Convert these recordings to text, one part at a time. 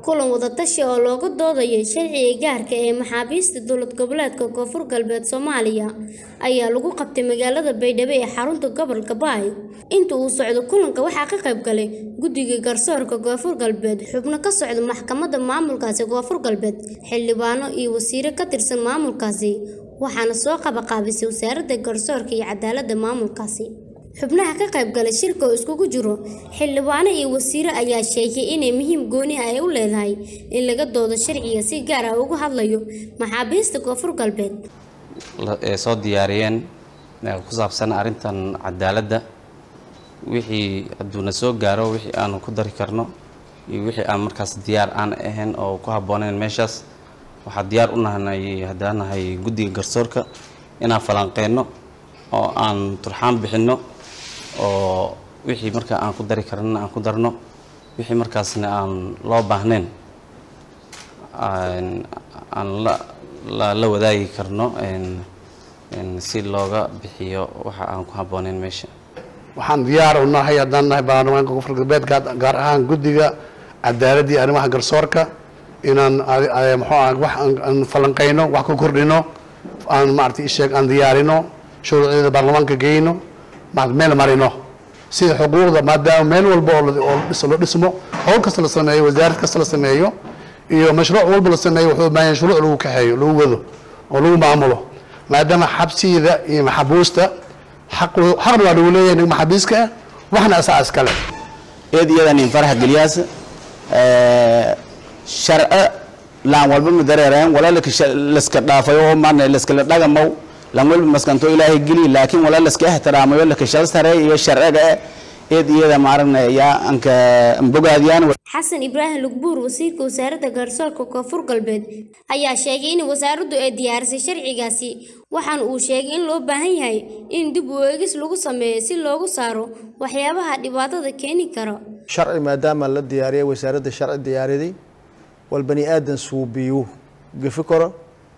kulan wadatashi oo looga doodayay sharciga gaarka ee maxaabiista dowlad goboleedka koonfur galbeed soomaaliya ayaa lagu qabtay magaalada baydhabo ee xarunta gobolka baay inta uu socdo kulanka waxaa ka qayb galay guddiga garsoorka koonfur galbeed xubno ka socda maxkamadda maamulkaasi koonfur galbeed xildhibaano iyo wasiiro ka tirsan maamulkaasi waxaana soo qabaqaabisay wasaaradda garsoorka iyo cadaaladda maamulkaasi xubnaha ka qayb galay shirka oo iskugu jiro xildhibaano iyo wasiiro ayaa sheegay inay muhiim gooni ah ay u leedahay in laga doodo sharciga si gaar ah uga hadlayo maxaabiista koonfur galbeed ee soo diyaariyeen ku saabsan arrintan cadaaladda wixii hadduuna soo gaaro wixii aanu ku dari karno iyo wixii aan markaas diyaar aan ahayn oo ku habboonayn meeshaas waxaa diyaar u nahnay haddaan nahay guddiga garsoorka inaan falanqeyno oo aan turxaan bixinno oo wixii markaa aan ku dari karnana aan ku darno wixii markaasna aan loo baahnayn aan la la wadaagi karno si looga bixiyo waxa aan ku habboonayn meesha waxaan diyaar u nahay haddaan nahay baarlamaanka koonfur galbeed gaar ahaan guddiga cadaaladda iyo arrimaha garsoorka inaan muxuu ah wax aan falanqeyno wax ku kordhino aan maaragtay isheeg aan diyaarino shuruucdeeda baarlamaanka geyno meel marino sida xuquuqda maadaama meel walba oo loo dhismo howl kasta la sameeyo wasaarad kasta la sameeyo iyo mashruuc walba la sameeyo wuxuu baahan shuruuc lagu kaxeeyo lagu wado oo lagu maamulo maadaama xabsiyada iyo maxabuusta xaqna waa lagu leeyahay nig maxabiiska ah waxna asaa iskale eed iyadan in farax geliyaas sharci laan walba madareereen wala laska dhaafayo oo maana laskala dhagamaw laan walba maskanto ilaahay geli laakiin wala laska ixtiraamayo lakashada sare iyo sharciga eed iyada maaragna yaa anka bogaadiyaan xasan ibraahim lugbuur wasiirka wasaaradda garsoorka koonfur galbeed ayaa sheegay in wasaaraddu ay diyaarisay sharcigaasi waxaana uu sheegay in loo baahan yahay in dib u eegis lagu sameeyo si loogu saaro waxyaabaha dhibaatada keeni kara sharci maadaama la diyaariyay wasaaradda sharci diyaariday wal bani aadan suubiyu gafi karo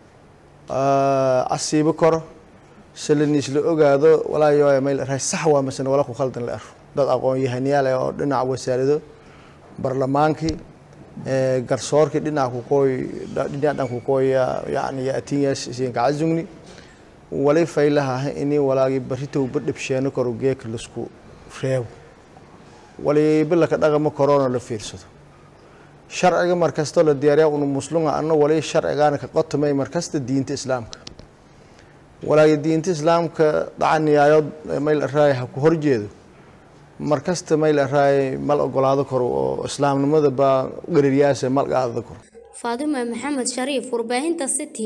asiibi karo salaniis la ogaado walaayo meel raay sax waa masana wala ku khaldan la aro dad aqoon yahaniyaal ah oo dhinaca wasaarado barlamaankii garsoorkii dhinaca ku qooy dhinaca dhan ku qooya yani yaatiyaas siin ka azungni wali faylaha ini walaagi barito badhibsheeno karo geek lasku reebo wali bilaka dhaqama corona la fiirsado sharciga markasta la diyaariya unu muslunga anna wali sharcigaana ka qotomay markasta diinta islaamka walaagi diinta islaamka dhacaniyaayo mayl araay ha ku horjeedo markasta mayl araay mal ogolaado karo oo islaamnimada baa gaririyaasa mal qaadada karo faadima maxamed shariif warbaahinta city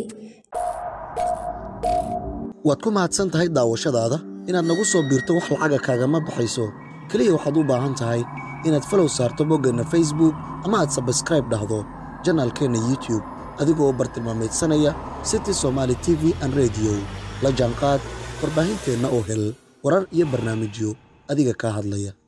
waad ku mahadsan tahay daawashadaada inaad nagu soo biirto wax lacaga kaagama baxayso keliya waxaad u baahan tahay inaad falow saarto boggeenna facebook ama aad sabskraib dhahdo janaalkeenna youtube adigoo u bartilmaamaydsanaya city somaali t v an rediyo la jaanqaad warbaahinteenna oo hel warar iyo barnaamijyo adiga kaa hadlaya